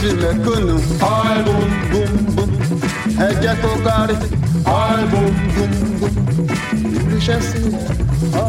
kárọ̀tì mẹ̀kúnnù Oil boom, bùm bùm ẹ jẹ́ kó kárí oil boom, bùm bùm ìríṣẹ́ sí ọ.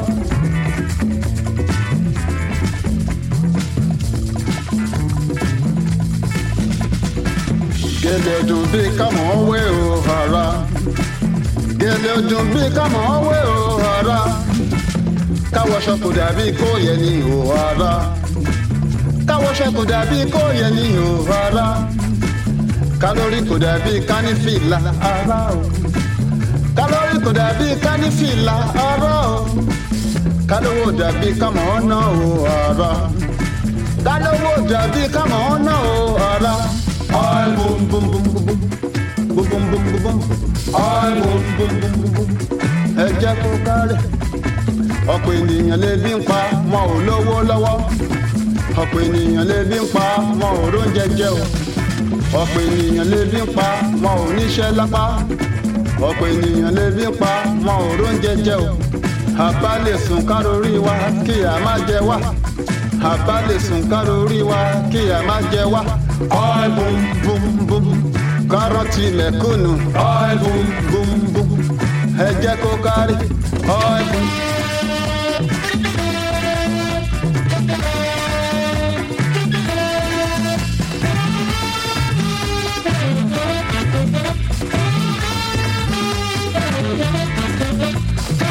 gẹ́lẹ́ dùn bí kámọ́ wé o ara gẹ́lẹ́ dùn bí kámọ́ wé o ara káwọṣọ kò dàbí kó yẹ ní o ara káwọṣọ kò dàbí kó yẹ ní o ara kálórì kò dàbí kánífìlà ara o kálórì kò dàbí kánífìlà ara o kálówó dàbí kámọ́ ọ̀nà o ara kálówó dàbí kámọ́ ọ̀nà o ara oil boom, bum bum bum bum bum bum bum bum bum oil boom, bum bum bum bum ẹ jẹ́ kó kárẹ̀ ọ̀pọ̀ ènìyàn lè bí ń pa wọn ò lówó lọ́wọ́ ọ̀pọ̀ ènìyàn lè bí ń pa wọn ò róúnjẹ jẹ o ọ̀pọ̀ ènìyàn lè bí ń pa wọn ò níṣẹ́ lápá ọ̀pọ̀ ènìyàn lè bí ń pa wọn ò róúnjẹ jẹ o àbá lè sùn kárórí wa kí a má jẹ wá àbá lè sùn kárórí wa kí a má jẹ wá oil boom, bum bum kárọ̀tì mẹ̀kúnnù oil boom, bum bum ẹ jẹ́ kó kárí ọ̀ẹ́bùn